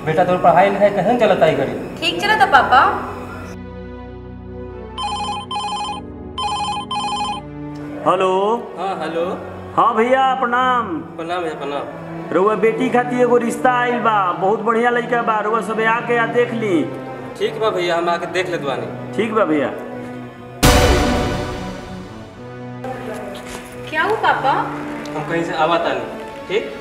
बेटा तोर पढ़ाई लिखाई कैसे चलता है घड़ी ठीक चला था पापा हेलो हाँ हेलो हाँ भैया प्रणाम प्रणाम है प्रणाम रउआ बेटी खातिर एगो रिश्ता आइल बा बहुत बढ़िया लड़का बा रउआ सब आके आ देख ली ठीक बा भैया हम आके देख लेत बानी ठीक बा भैया क्या हुआ पापा हम कहीं से आवा तानी ठीक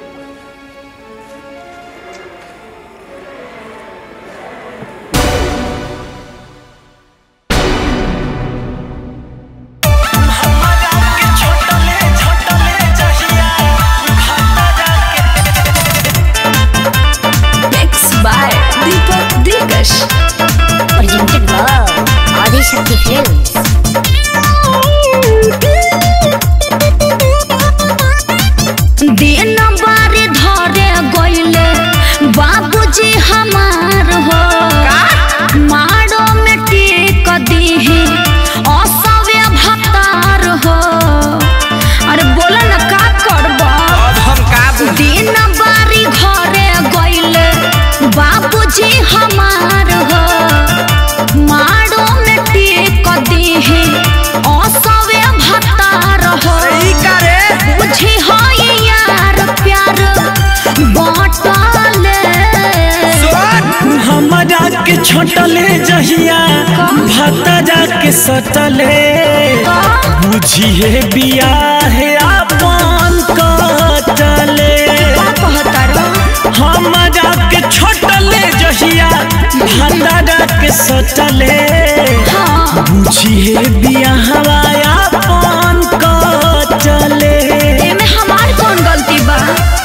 Mixed by Deepak Dikash. Presented by Adi Shakti Films. दिन बारी धरे गईले बाबूजी हमार हो मारो में टेक दीही असव्य भतार हो अरे बोला ना का करबा अब हम का दिन बारी घरे गईले बाबूजी हमार हो मारो में टेक दीही असव्य भतार हो ई करे बुझी हो यार प्यार बाटले हमरा के छोटले जहिया भतरा के सटले बुझिए बियाह अपन कटले हमरा के छोटले जहिया भतरा के सटले बुझिए बियाह अपन कटले एमे हमार कौन गलती बा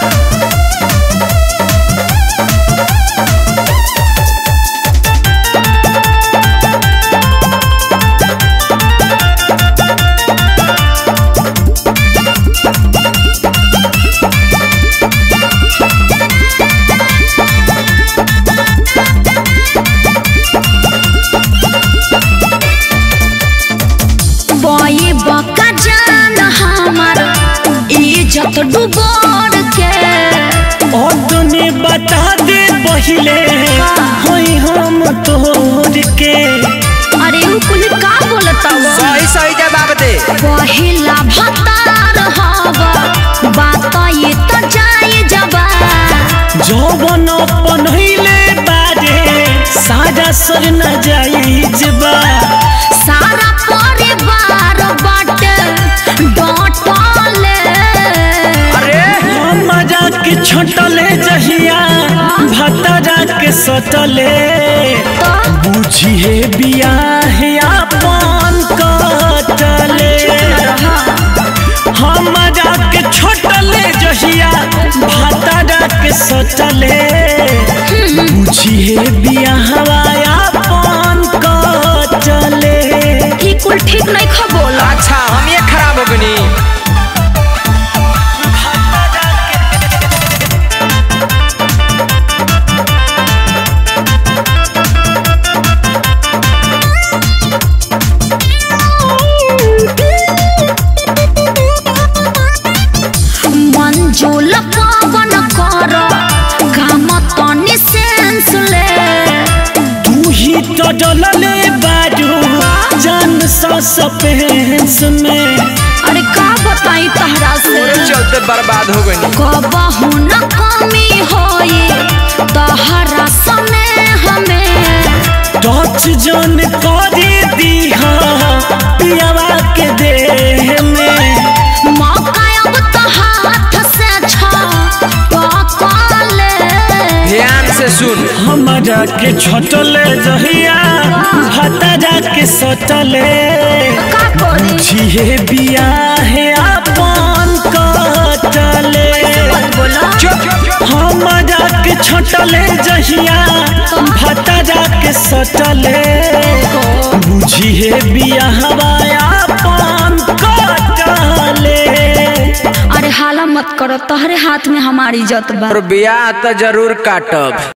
बई बका जान हमार इज्जत डुबोर के और तूने बता दे पहले होई हम तोर के अरे उ कुल का बोलता वो सही सही जवाब दे पहिला भतार हवा बात ये तो जाए जबा जौवन पनहिले बारे सारा सर न जाइज बा सारा परिवार बाटे डटले अरे हमरा के छोटले जहिया भतरा के सटले बुझिए बियाह अपन कटले हमरा के छोटले जहिया भतरा के सटले बुझिए बियाहवा अपन कटले ई कुल ठीक नहीं खबोल अच्छा हम ये खराब हो गनी मंजूल पावन कर काम तनी सेंस ले तू ही तो डलले बारू जान सा सपेंस में अरे का बताई तहरा से चलते बर्बाद हो गनी कबहू न कमी होई तहरा सने हमें टच जन करे दीहा पियावा के देह में मौका अब तो हाथ से छा पकले ध्यान से सुन हमरा के छोटले जहिया भतरा के सटले का करी छिहे बियाह अपन कटले मत बोला चुप हमरा के छोटले जहिया भतरा के सटले बुझिए बियाहवा अपन कटले अरे हाला मत करो तहरे हाथ में हमारी इज्जत बा और बियाह तो जरूर काटब